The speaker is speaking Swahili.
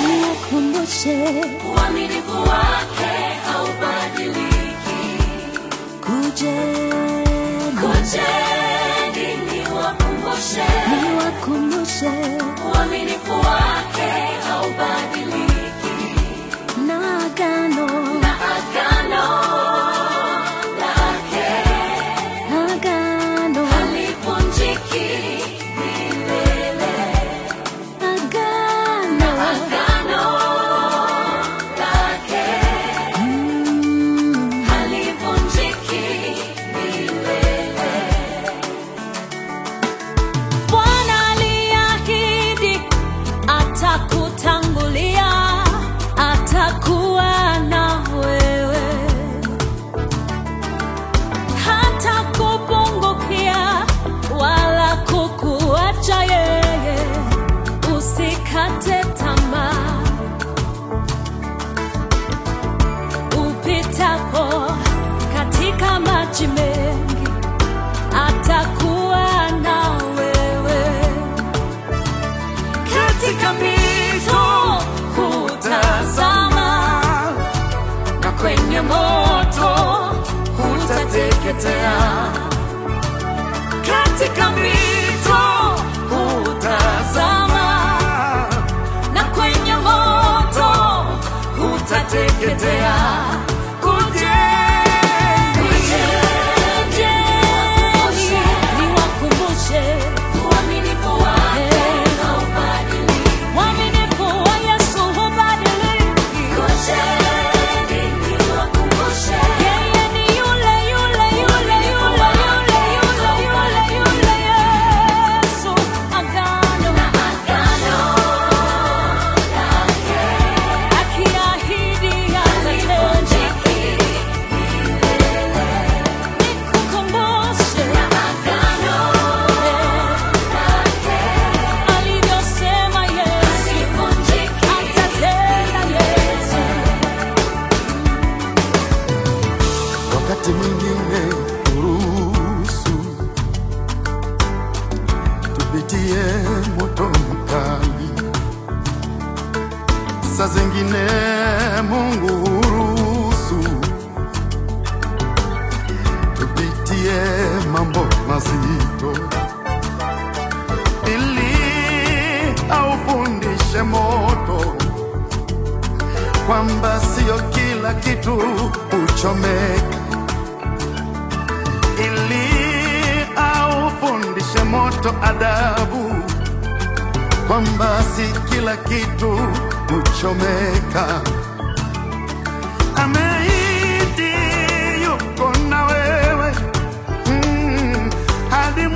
nikukumbushe uaminifu wake haubadiliki. kujeni Kujeni niwakumbushe, niwakumbushe uaminifu wake haubadiliki, na agano na agano lake agano halivunjiki milele. agano Agano lake Mm, halivunjiki milele. Bwana aliahidi atakutangulia, atakuwa na wewe, hata kupungukia wala kukuacha yeye. Usikate tamaa upitapo katika maji mengi atakuwa na wewe katika mito hutazama na kwenye moto hutateketea katika mito hutazama na kwenye moto hutateketea Kujeni, niwakumbushe Uaminifu wake haubadiliki. Uaminifu wa Yesu hubadiliki. Kujeni niwakumbushe, Yeye ni yule yule yule yule yule yule yule yule Yesu. Agano na agano lake akiahidi atatenda. halivunjiki milele. Nikukumbushe Na agano lake alivyosema Yesu halivunjiki atatenda Yesu. wakati mwingine uruhusu tupitie moto mkali, saa zingine Mungu huruhusu tupitie mambo mazito ili aufundishe moto kwamba sio kila kitu uchomeka, ili aufundishe moto adabu, kwamba si kila kitu uchomeka. Ameahidi yuko na wewe mm, hadi